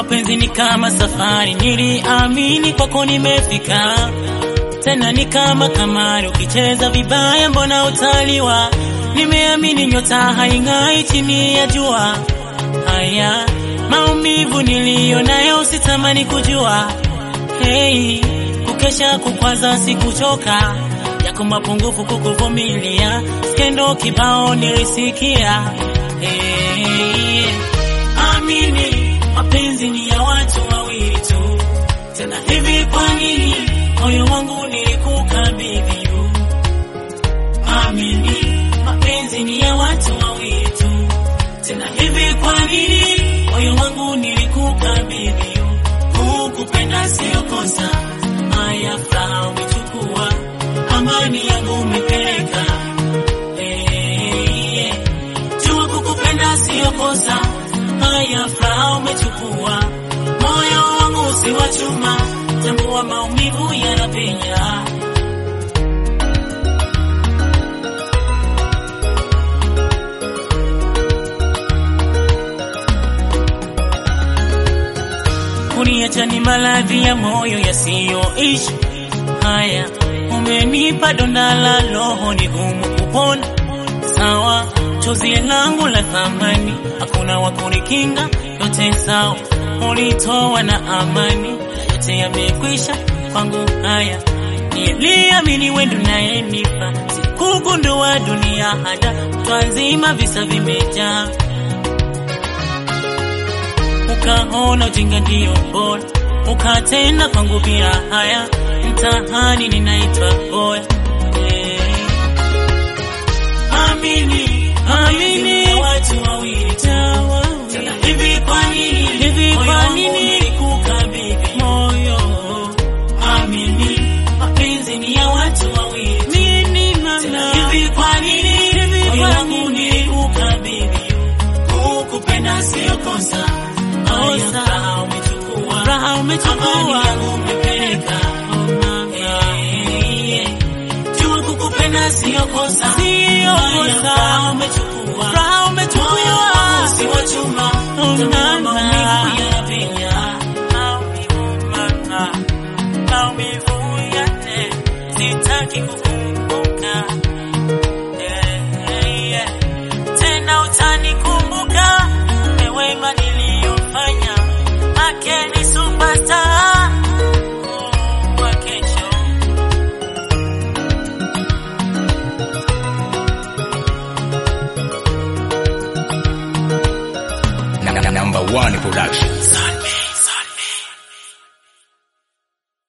Mapenzi ni kama safari, niliamini kwako nimefika. Tena ni kama kamari, ukicheza vibaya mbona utaliwa? Nimeamini nyota haing'ai chini ya jua. Haya maumivu niliyo nayo sitamani kujua. Hey, kukesha kukwaza sikuchoka, yako mapungufu kukuvumilia, skendo kibao nilisikia. Hey, amini mapenzi ni ya watu wawili tu, tena hivi kwa nini moyo wangu nilikukabidhi yu? Amini mapenzi ni ya watu wawili tu, tena hivi kwa nini moyo wangu nilikukabidhi yu? Kukupenda sio kosa, haya furaha umechukua, amani yangu umepeleka. Hey, yeah. Jua kukupenda sio kosa, haya furaha umechukua, moyo wangu si wa chuma, tambua maumivu yanapenya. Kuniacha ni maradhi ya moyo yasiyoishi. Haya, umenipa donda la roho, ni gumu kupona. Sawa, chozi langu la thamani, hakuna wa kunikinga, yote sawa. Ulitoa na amani, yote yamekwisha kwangu. Haya, niliamini wendo nayenipa, sikugundua dunia hada, twazima visa vimejaa ukaona ujinga ndio bora, ukatenda kwangu bila haya, mtahani ninaitwa boya. Eh. Amini, amini, watu wawili tu. Tena hivi kwa nini, hivi kwa nini nilikukabidhi moyo? Amini, mapenzi ni ya watu wawili tu. Tena hivi kwa nini, moyo wangu nilikukabidhi kukupenda sio kosa, kosa. Raha umechukua, raha umechukua, amani yangu umepeleka. Eh, eh. Jua kukupenda sio kosa, sio kosa. Raha umechukua, raha umechukua, moyo wangu si wa chuma, tambua maumivu yanapenya. Maumivu mama, maumivu yale, sitaki kukumbuka. Eh, eh. Tena utanikumbuka mewema niliyofanya, ake ni superstar Oh, wa kesho. Number one production.